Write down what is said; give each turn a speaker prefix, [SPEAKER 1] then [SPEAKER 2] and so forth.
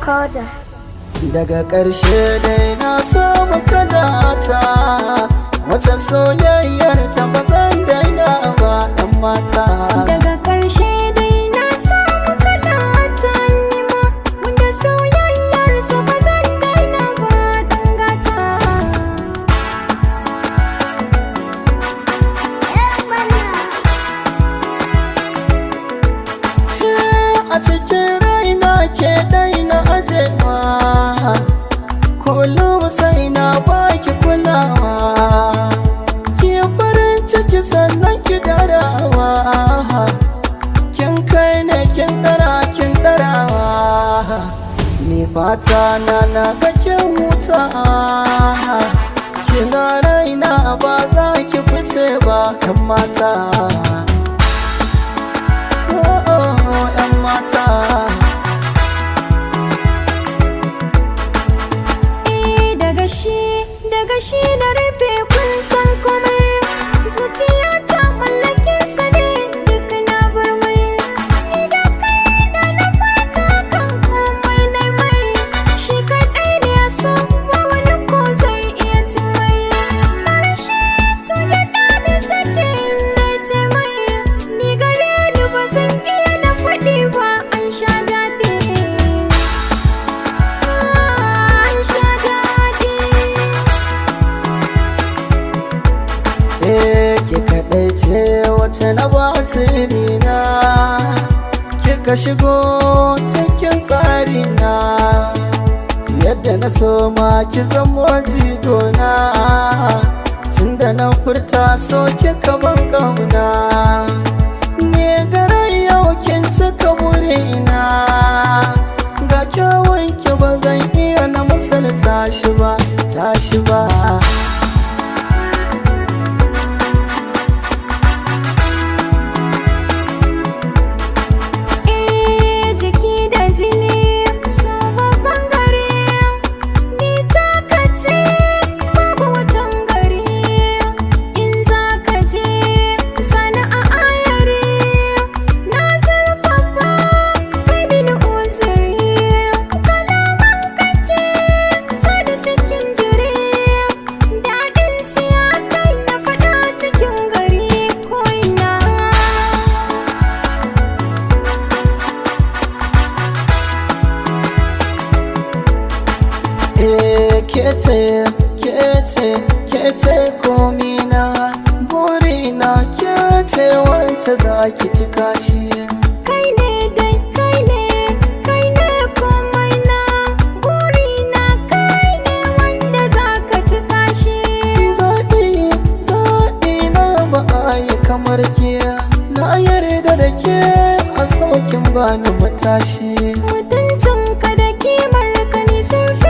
[SPEAKER 1] Recorder.
[SPEAKER 2] daga ƙarshe dai na samu kalata wata soyayyar ta ba zan daina ba ɗan mata
[SPEAKER 1] Daga ƙarshe dai na samu kalata nima wanda soyayyar su ba zan daina ba dan gata.
[SPEAKER 2] a cikin raina ke daina ajewa kullum sai na baki kulawa ki farin ciki sannan ki darawa kin kai ne kin dara kin darawa ni fata na na ga kin huta kina raina ba za ki fice ba kan mata oh, oh, 'yan mata
[SPEAKER 1] Eh daga shi daga shi na rufe kun san komai zuciya ta mallake sa ne duk na bar mai ni da kai da na fata kan komai na mai shi kaɗai ne ya san ba wani ko zai iya cin mai marashi to ya dame take inda ta mai ni gare ni ba zan iya na faɗi ba an sha daɗi an sha daɗi
[SPEAKER 2] Eh, ke kaɗai ce wata na ba na kika shigo cikin tsari na yadda na so ma ki zamo jigona tunda na furta so kika ban kauna ne garin yau kin cika burina ga kyawun ki ba zan iya na misalta shi ba tashi ba
[SPEAKER 1] Eh jiki da jini so babban gari ni taka ce babu watan gari in za ka je sani a ayari na zurfafa kai mini uzuri kalaman kake sani cikin jiri daɗin siya kai na faɗa cikin gari ko ina
[SPEAKER 2] Eh, kece kece kece komina burina kece wacce za ki cika shi
[SPEAKER 1] Kai ne dai kai ne kai ne komai na burina kai ne wanda za ka cika shi
[SPEAKER 2] zaɓi zaɓi na ba a yi kamar ke na yarda da ke a saukin bani matashi
[SPEAKER 1] mutuncinka da kimar ka ne sun fi